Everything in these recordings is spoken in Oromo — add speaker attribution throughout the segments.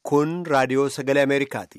Speaker 1: Kun raadiyoo sagalee Ameerikaati.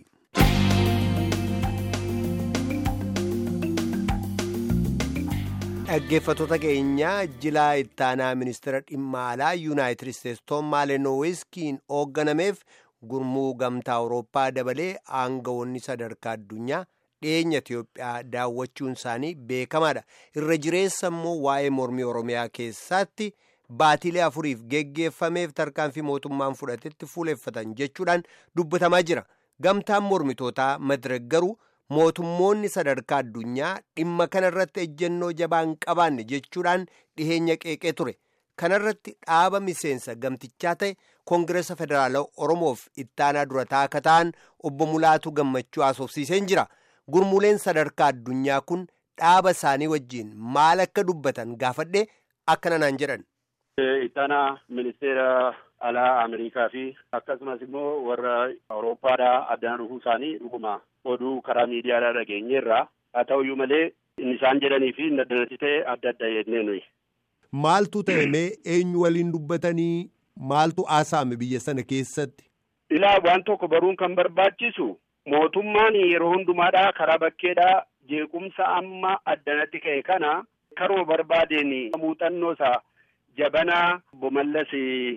Speaker 1: Dhaggeeffattoota keenyaa jilaa ittaanaa ministeera dhimma alaa yuunaayitid isteetsi Toom Maalenowiskiin hoogganameef gurmuu gamtaa Awurooppaa dabalee aangawoonni sadarkaa addunyaa dhiyeenya Itiyoophiyaa daawwachuun isaanii beekamaadha. Irra jireessa immoo waa'ee mormii Oromiyaa keessaatti baatilee afuriif geggeeffameef tarkaanfii mootummaan fudhatetti fuuleffatan jechuudhaan dubbatamaa jira. Gamtaan mormitootaa Madirek garuu mootummoonni sadarkaa addunyaa dhimma kanarratti ejjennoo jabaan qabaanne jechuudhaan dhiheenya qeeqee ture. Kanarratti dhaaba miseensa gamtichaa ta'e Koongireesa Federaalaa Oromoof ittaanaa durataa akka ta'an obbo Mulaatu Gammachuu haasofsiiseen jira. Gurmuuleen sadarkaa addunyaa kun dhaaba isaanii wajjiin maal akka dubbatan gaafadhee akkana naan jedhan.
Speaker 2: Ittaanaa ministeera alaa Ameerikaa fi akkasumas immoo warra Awurooppaadhaa addaan dhufuu isaanii dhuguma oduu karaa miidiyaadhaa dhageenyeerra. Haa ta'uyyuu malee inni isaan jedhanii fi inni addanatti ta'e adda adda jennee nuyi.
Speaker 1: Maaltu ta'e mee eenyu waliin dubbatanii maaltu haasa'ame biyya sana keessatti?
Speaker 2: Ilaa waan tokko baruun kan barbaachisu mootummaan yeroo hundumaadhaa karaa bakkeedhaa jeequmsa amma addanatti ka'e kana karoo barbaadeen muuxannoo isaa jabanaa bomallas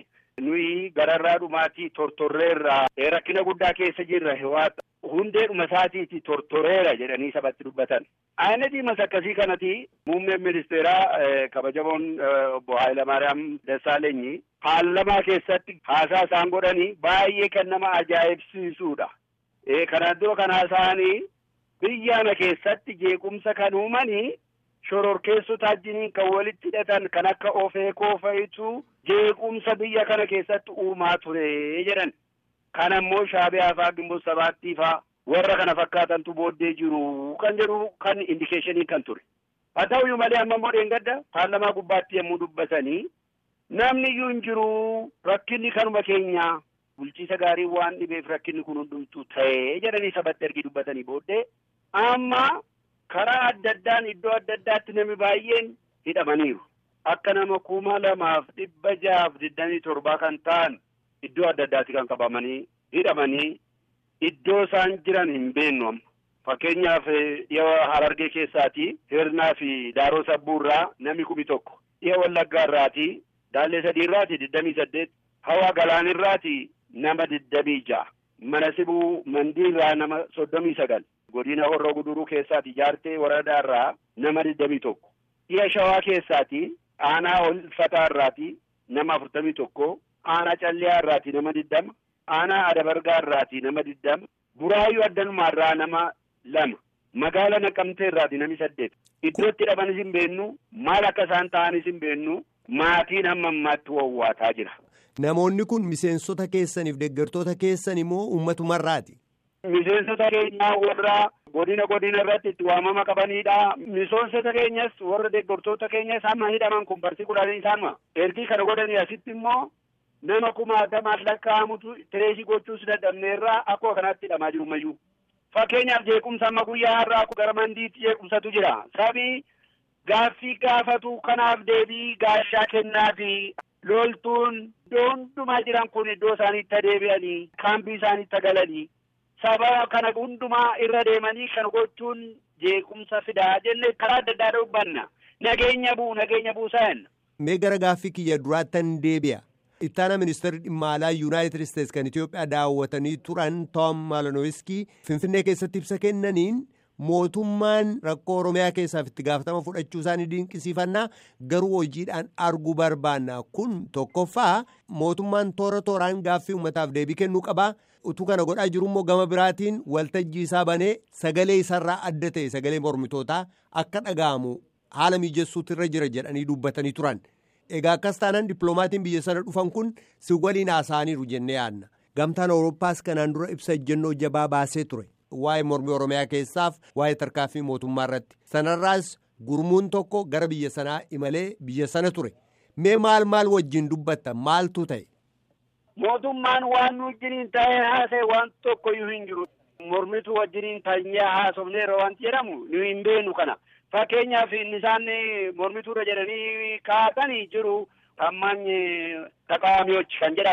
Speaker 2: nuyi gararraa dhumaatii tortorreerraa rakkina guddaa keessa jirra hewaata hundeedhuma isaatiiti tortoreera jedhanii sabatti dubbatan. Ayinatiimas akkasii kanati muummeen ministeeraa kabajamoon obbo Hayilamaariyaam Dassaalenyi paarlamaa keessatti haasaa isaan godhanii baay'ee kan nama ajaa'ibsiisuudha. Kanaan dura kan haasa'anii biyyaana keessatti jeequmsa kan uumanii shororkeessota wajjiniin kan walitti hidhatan kan akka ofeekoo fa'itu jeequmsa biyya kana keessatti uumaa ture jedhan. Kan ammoo shaabiyaa faa gimboo sabaattii faa warra kana fakkaatantu booddee jiru kan jedhu kan indikeeshinii kan ture. Haa ta'uyyuu malee amma immoo dheengadda paarlamaa gubbaatti yommuu dubbatanii namni iyyuu hin jiru rakkinni kanuma keenya bulchiisa gaarii waan dhibeef rakkinni kun hundumtuu ta'ee jedhanii sabatti ergi dubbatanii booddee amma karaa adda addaan iddoo adda addaatti namni baay'een hidhamaniiru. Akka nama kuma lamaaf dhibba jahaaf digdamii torbaa kan ta'an iddoo adda addaatti kan qabamanii hidhamanii iddoo isaan jiran hin beennu amma. Fakkeenyaaf dhiya Harargee keessaati Hirnaa fi Daaroo Sabbuurraa namni kumi tokko. Dhiya Wallaggaa irraati Daallee sadii irraati digdamii saddeet. Hawaa Galaanirraati nama digdamii ja'a. Mana Sibuu Mandiirraa nama soddomii sagal. Godina Horroo Guduruu keessaati Jaartee Waradaarraa nama digdamii tokko. Dhiya Shawaa keessaati Aanaa Olfataa irraati nama afurtamii tokko. Aanaa Calliyaa irraati nama digdama. Aanaa Adabargaa irraati nama digdama. Buraayyuu Addanumaa irraa nama lama. Magaala Naqamtee irraati nami saddeet. Iddootti hidhamanis hin beennu maal akka isaan ta'anis hin beennu maatiin hamma ammaatti wawwaataa jira.
Speaker 1: Namoonni kun miseensota keessaniif deeggartoota keessan immoo ummatumarraati.
Speaker 2: Miseensota keenyaa warra godina godina irratti itti waamama qabanidha. Miseensota keenyas warra deeggartoota keenyas hamma hidhaman kun barsi kudhanii isaanuma. Ergii kana godhanii asitti immoo nama kumaatamaan lakkaa'amutu tireesii gochuus dadhabneerraa akkuma kanatti hidhamaa jiru mayyuu. Fakkeenyaaf jeequmsa amma guyyaa har'aa gara mandiitti jeequmsatu jira. Sabii gaaffii gaafatu kanaaf deebii gaashaa kennaafi loltuun iddoo hundumaa jiran kun iddoo isaaniitti adeebi'anii kaampii isaaniitti galanii saba kana hundumaa irra deemanii kan gochuun jeequmsa fidaa jenne karaa adda addaa dubbanna. Nageenya buu nageenya buusan.
Speaker 1: Mee gara gaaffii kiyya duraattan deebi'a. Ittaana ministeerri dhimma alaa yuunaayitid isteetsi kan Itoophiyaa daawwatanii turan Toom Maalanowiskii Finfinnee keessatti ibsa kennaniin mootummaan rakkoo Oromiyaa keessaaf itti gaafatama fudhachuu isaanii dinqisiifannaa garuu hojiidhaan arguu barbaanna. Kun tokkoffaa mootummaan toora tooraan gaaffii uummataaf deebii kennuu qabaa. Utuu kana godhaa jiru immoo gama biraatiin waltajjii isaa banee sagalee isarraa adda ta'e sagalee mormitootaa akka dhaga'amu haala mijessuutu irra jira jedhanii dubbatanii turan. Egaa akkas taanaan dippiloomaatiin biyya sana dhufan kun si waliin haasa'aniiru jennee yaadna. Gamtaan Awurooppaas kanaan dura ibsa ejjennoo jabaa baasee ture. Waa'ee mormii Oromiyaa keessaaf waa'ee tarkaanfii mootummaa irratti. Sanarraas gurmuun tokko gara biyya sanaa imalee biyya sana ture. Mee maal maal wajjin dubbatta maaltu ta'e?
Speaker 2: Mootummaan waan nu wajjiniin taa'ee haasa'e waan tokkoyyuu hin jiru. Mormituu wajjiniin taa'ee haasofneera wanti jedhamu nu hin beenu kana. Fakkeenyaaf inni isaan mormituudha jedhanii kaa'atanii jiru. Tammaañ taqaamiyochi kan jedhamu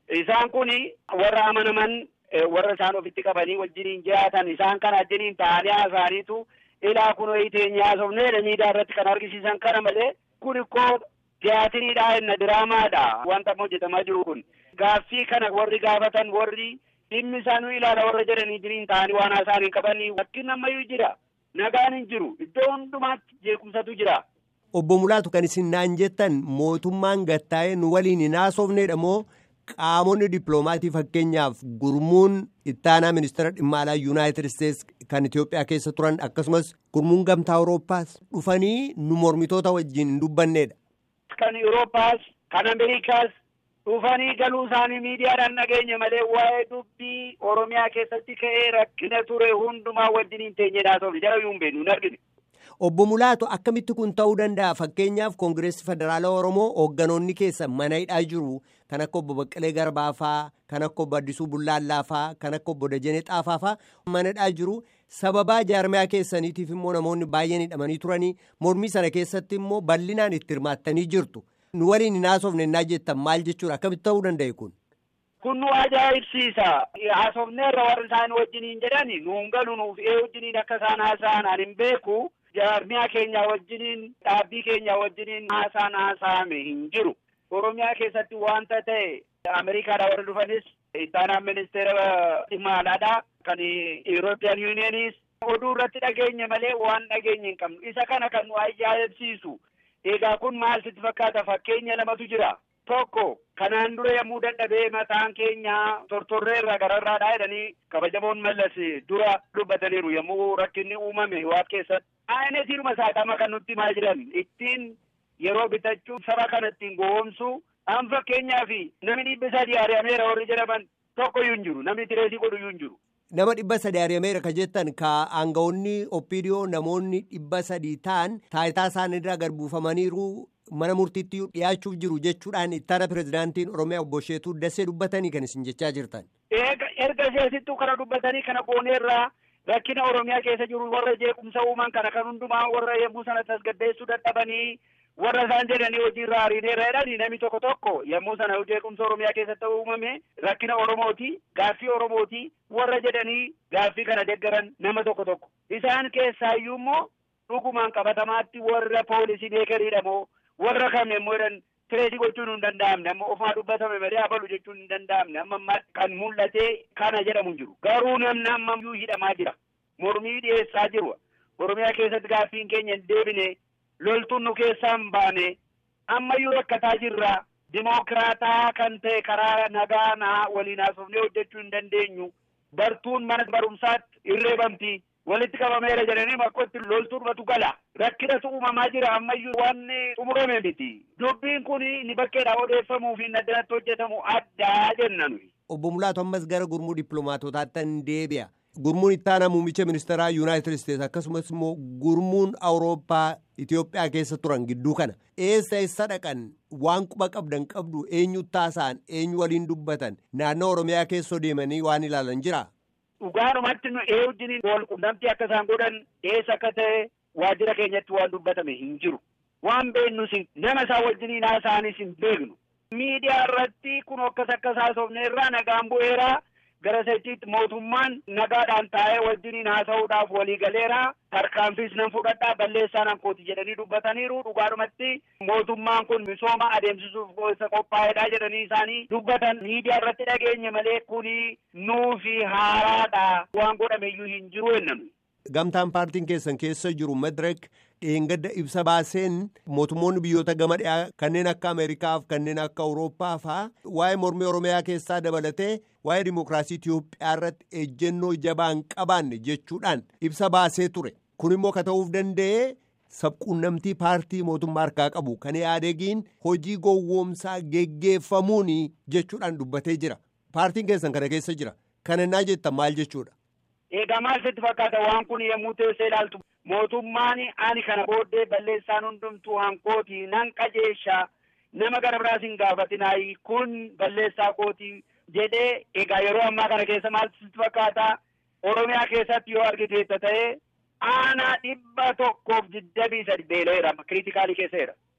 Speaker 2: Isaan kun warra amanaman warra isaan ofitti qabanii wajjiniin jiraatan isaan kana wajjiniin ta'anii haasa'aniitu ilaa kun teenya haasofneedha miidiyaa irratti kan argisiisan kana malee kun ikkoo tiyaatiriidha inna diraamaadha wanta hojjetamaa jiru kun gaaffii kana warri gaafatan warri dhimmi isaanii ilaala warra jedhanii jiriin ta'anii waan haasa'anii qabanii wakkiin ammayyuu jira nagaan hin jiru iddoo hundumaatti jeequmsatu jira.
Speaker 1: Obbo Mulaatu kan isin naan jettan mootummaan gattaa'ee nu waliin hin haasofneedha moo qaamonni dippiloomaatii fakkeenyaaf gurmuun ittaanaa ministeera dhimma alaa yuunaayitid isteetsi kan Itoophiyaa keessa turan akkasumas gurmuun gamtaa Awurooppaas dhufanii nu mormitoota wajjin hin dubbanneedha.
Speaker 2: Kan Awurooppaas kan Ameerikaas dhufanii galuu isaanii miidiyaadhaan dhageenya malee waa'ee dubbii Oromiyaa keessatti ka'ee rakkina ture hundumaa wajjin hin teenyedhaa ta'u jala yuun beenu hin argine.
Speaker 1: Obbo Mulaatu akkamitti kun ta'uu danda'a fakkeenyaaf koongireessi federaala Oromoo hoogganoonni keessa mana hidhaa jiru kan akka obbo Baqqalee Garbaa faa kan akka obbo Addisuu Bullaallaa faa kan akka obbo Dajanee Xaafaa faa mana hidhaa jiru sababaa jaarmiyaa keessaniitiif immoo namoonni baay'een hidhamanii turanii mormii sana keessatti immoo bal'inaan itti hirmaattanii jirtu nu waliin hin haasofne innaa jettan maal jechuudha akkamitti ta'uu danda'e kun.
Speaker 2: Kun nu ajaa'ibsiisa. Haasofneerra warri isaan wajjiniin jedhani nuun galu nuuf ee wajjiniin akka isaan haasa'an ani hin beeku. jaarmiyaa keenya wajjiniin dhaabbii keenya wajjiniin haasaan haasa'ame hin jiru. Oromiyaa keessatti wanta ta'e Ameerikaadhaa warra dhufanis ittaanaan ministeera dhimma alaadhaa kan European Unionis oduu irratti dhageenya malee waan dhageenya hin qabnu. Isa kana kan nu ajaa'ibsiisu. Egaa kun maal sitti fakkaata fakkeenya lamatu jira. Tokko kanaan dura yommuu dadhabee mataan keenya tortorreerra gararraadhaa jedhanii kabajamoon mallas dura dubbataniiru yommuu rakkinni uumame waan keessatti. Aanesiinuma saaqama kan nutti himaa jiran ittiin yeroo bitachuu saba kana ittiin gowwoomsu an fakkeenyaaf namni dhibba sadii ari'ameera warri jedhaman tokkoyyuu hin jiru namni tireesii godhuyyuu hin jiru.
Speaker 1: Nama dhibba sadii ari'ameera ka jettan ka aangawoonni oppiidiyoo namoonni dhibba sadii ta'an taayitaa isaaniirraa gad buufamaniiru mana murtiitti dhiyaachuuf jiru jechuudhaan ittaana pirezidaantiin Oromiyaa obbo Sheetuu Dassee dubbatanii kan isin jechaa jirtan.
Speaker 2: Erga seesittuu kana dubbatanii kana gooneerraa rakkina Oromiyaa keessa jiru warra jeequmsa uuman kana kan hundumaa warra yommuu sana tasgabbeessuu dadhabanii warra isaan jedhanii hojiirra ariineerra jedhanii namni tokko tokko yommuu sana jeequmsa Oromiyaa keessatti uumame rakkina Oromooti gaaffii Oromooti warra jedhanii gaaffii kana deggaran nama tokko tokko isaan keessaayyuu immoo dhugumaan qabatamaatti warra poolisii beekaniidha moo warra kam yommuu jedhan tireesii gochuun hin danda'amne amma ofumaa dubbatame malee abalu jechuun hin danda'amne amma ammaa kan mul'ate kana jedhamu hin jiru garuu namni amma iyyuu hidhamaa jira mormii dhiyeessaa jiru oromiyaa keessatti gaaffiin keenya hin deebine loltuun nu keessaa hin baane ammayyuu rakkataa jirra dimookiraataa kan ta'e karaa nagaa naa waliin haasofnee hojjechuu hin dandeenyu bartuun mana barumsaatti irreebamti walitti qabameera jedhanii bakkotti loltuudhumatu gala rakkinatu uumamaa jira ammayyuu waan xumurame miti dubbiin kun ni bakkeedhaa odeeffamuu fi addanatti hojjetamu addaa jenna nuyi.
Speaker 1: Obbo Mulaatu ammas gara gurmuu dippiloomaatootaatti hin deebi'a. Gurmuun ittaanaa muummicha ministeeraa Yuunaayitid Isteetsi akkasumas immoo gurmuun Awurooppaa Itoophiyaa keessa turan gidduu kana eessa eessa dhaqan waan quba qabdan qabdu eenyu taasa'an eenyu waliin dubbatan naannoo Oromiyaa keessa deemanii waan ilaalan jira.
Speaker 2: Dhugaadhumatti nu ee wajjiniin wal qunnamtii akka isaan godhan eessa akka ta'e waajjira keenyatti waan dubbatame hin jiru. Waan beeknus nama isaa wajjiniin haasa'anis hin beeknu. Miidiyaa irratti kun akkas akkas haasofneerraa nagaan bu'eeraa gara sechiitti mootummaan nagaadhaan taa'ee wajjiniin haasa'uudhaaf waliigaleera tarkaanfiis nan fudhadhaa balleessaa nan kooti jedhanii dubbataniiru dhugaadhumatti mootummaan kun misooma adeemsisuuf isa qophaa'edha jedhanii isaanii dubbatan miidiyaa irratti dhageenye malee kuni nuufi haaraadha waan godhameyyuu hin jiru jennaan.
Speaker 1: Gamtaan paartiin keessan keessa jiru Madirek dheengadda ibsa baaseen mootummoonni biyyoota gama dhiyaa kanneen akka Ameerikaaf kanneen akka Awurooppaa fa'aa waa'ee mormii Oromiyaa keessaa dabalatee waa'ee dimookiraasii Itiyoophiyaa irratti ejjennoo jabaa hin qabaanne jechuudhaan ibsa baasee ture. Kun immoo ka ta'uuf danda'e sabquunnamtii paartii mootummaa harkaa qabu kan yaadegiin hojii gowwoomsaa geggeeffamuun jechuudhaan dubbatee jira. Paartiin keessan kana keessa jira. Kana innaa jettan maal jechuudha?
Speaker 2: Egaa maal sitti fakkaata waan kun yommuu teessee ilaaltu mootummaan ani kana booddee balleessaan hundumtuu hankooti nan qajeesha nama gara biraas hin gaafatinaayi kun balleessaa kooti jedhee egaa yeroo ammaa kana keessa maal sitti fakkaata Oromiyaa keessatti yoo argiteetta ta'ee aanaa dhibba tokkoof digdamii sadi beela'eera kiriitikaalii keesseera.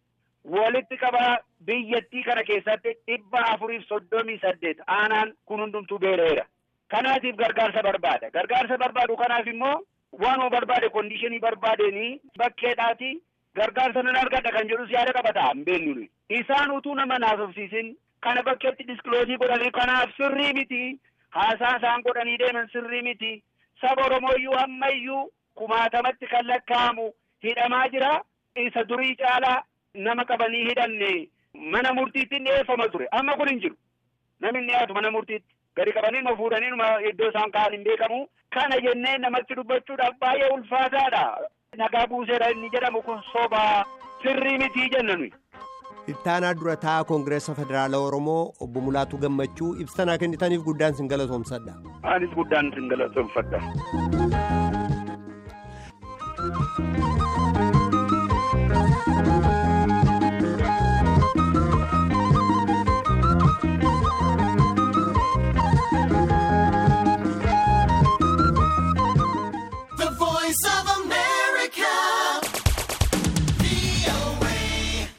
Speaker 2: walitti qabaa biyyattii kana keessatti dhibba afuriif soddomii saddeet aanaan kun hundumtuu beereera. Kanaatiif gargaarsa barbaada. Gargaarsa barbaadu kanaaf immoo waanuma barbaade kondishinii barbaadeenii bakkeedhaati gargaarsa nan argadha kan jedhus yaada qabataa hin beeknu. Isaan utuu nama naasofsiisin kana bakkeetti diskiloosii godhanii kanaaf sirrii miti. Haasaa isaan godhanii deeman sirrii miti. Saba Oromooyyuu ammayyuu kumaatamatti kan lakkaa'amu hidhamaa jira. Isa durii caalaa nama qabanii hidhanne mana murtiitti dhiyeeffama ture. Amma kun hin jiru. Namni hin dhiyaatu mana murtiitti. Gadi qabanii numa fuudhanii numa iddoo isaan ka'an hin beekamu. Kana jennee namatti dubbachuudhaaf baay'ee ulfaataadha. Nagaa buuseera inni jedhamu kun sobaa sirrii mitii jenna nuyi.
Speaker 1: Ittaanaa dura taa'aa Koongireessa Federaala Oromoo obbo Mulaatuu Gammachuu ibsanaa kennitaniif guddaan sin galatoomsadha.
Speaker 2: Anis guddaan sin galatoomfadha.